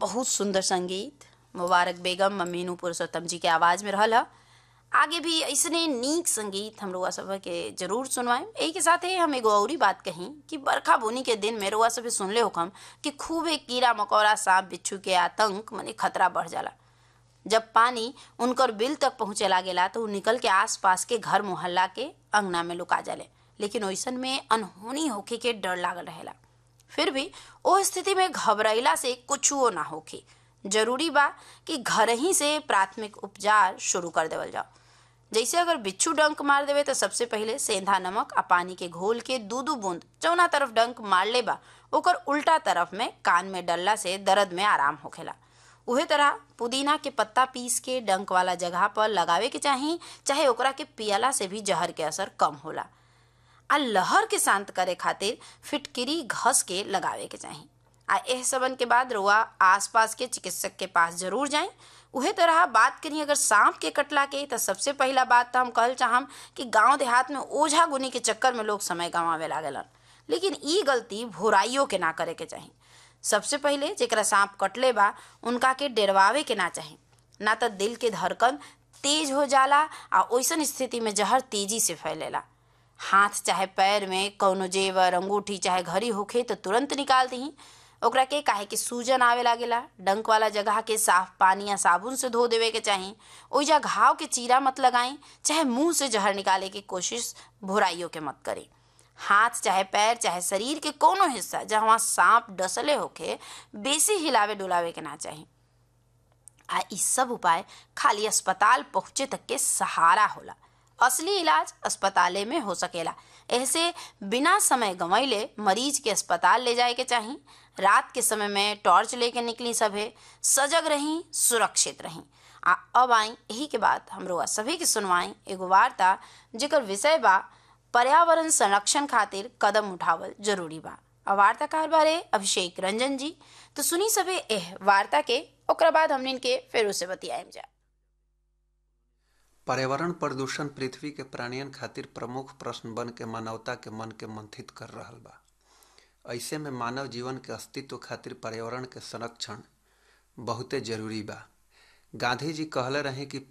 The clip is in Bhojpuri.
बहुत सुंदर संगीत मुबारक बेगम ममीनू पुरुषोत्तम जी के आवाज में रहल ह आगे भी ऐसने नीक संगीत हम रुआ सब के जरूर सुनवाएं यही के साथ ही हम एगो औरी बात कही कि बरखा बुनी के दिन में रुआ सब सुनले होखम कि खूब एक कीड़ा मकोड़ा सांप बिच्छू के आतंक मने खतरा बढ़ जाला जब पानी उनकर बिल तक पहुंचे लागेला तो उ निकल के आस पास के घर मोहल्ला के अंगना में लुका जाले लेकिन ओइसन में अनहोनी होखे के डर लागल रहेला फिर भी ओ स्थिति में घबराइला से कुछुओ ना होखे जरूरी बा कि घर ही से प्राथमिक उपचार शुरू कर देवल जाओ जैसे अगर बिच्छू डंक मार देवे तो सबसे पहले सेंधा नमक आ पानी के घोल के दू दू बूंद चौना तरफ डंक मार ले बा ओकर उल्टा तरफ में कान में डलला से दर्द में आराम होखेला उहे तरह पुदीना के पत्ता पीस के डंक वाला जगह पर लगावे के चाही चाहे ओकरा के पियला से भी जहर के असर कम होला आ लहर के शांत करे खातिर फिटकिरी घस के लगावे के चाही आ एह सबन के बाद रुआ आसपास के चिकित्सक के पास जरूर जाएं उहे तरह बात करी अगर सांप के कटला के तो सबसे पहला बात तो हम कहल चाहम कि गांव देहात में ओझा गुनी के चक्कर में लोग समय गंवावे लागलन लेकिन ई गलती भोराइयों के ना करे के चाही सबसे पहले जेकरा सांप कटले बा उनका के डरवावे के ना चाही ना तो दिल के धड़कन तेज हो जाला आ ओइसन स्थिति में जहर तेजी से फैलेला हाथ चाहे पैर में कौनो जेवर अंगूठी चाहे घड़ी होखे तो तुरंत निकाल दही ओकरा के काहे कि सूजन आवे लागेला डंक वाला जगह के साफ पानी या साबुन से धो देवे के चाही ओइजा घाव के चीरा मत लगाई चाहे मुंह से जहर निकाले की कोशिश भोराइयों के मत करी हाथ चाहे पैर चाहे शरीर के कोनो हिस्सा जहाँ सांप डसले होखे बेसी हिलावे डुलावे के ना चाही आ इ सब उपाय खाली अस्पताल पहुंचे तक के सहारा होला असली इलाज अस्पताले में हो सकेला ऐसे बिना समय गंवैले मरीज के अस्पताल ले जाए के चाही रात के समय में टॉर्च लेके निकली सभे सजग रही सुरक्षित रही आ अब आई यही के बाद हमरो सभी के सुनवाई एगो वार्ता जेकर विषय बा पर्यावरण संरक्षण खातिर कदम उठावल जरूरी बा आ वार्ताकार बारे अभिषेक रंजन जी तो सुनी सभे एह वार्ता के ओकरा बाद हमने के फिर उसे बतियाएम जा पर्यावरण प्रदूषण पृथ्वी के प्राणियन खातिर प्रमुख प्रश्न बन के मानवता के मन के मंथित कर रहल बा ऐसे में मानव जीवन के अस्तित्व खातिर पर्यावरण के संरक्षण बहुते जरूरी बा गांधी जी कहले रहे कि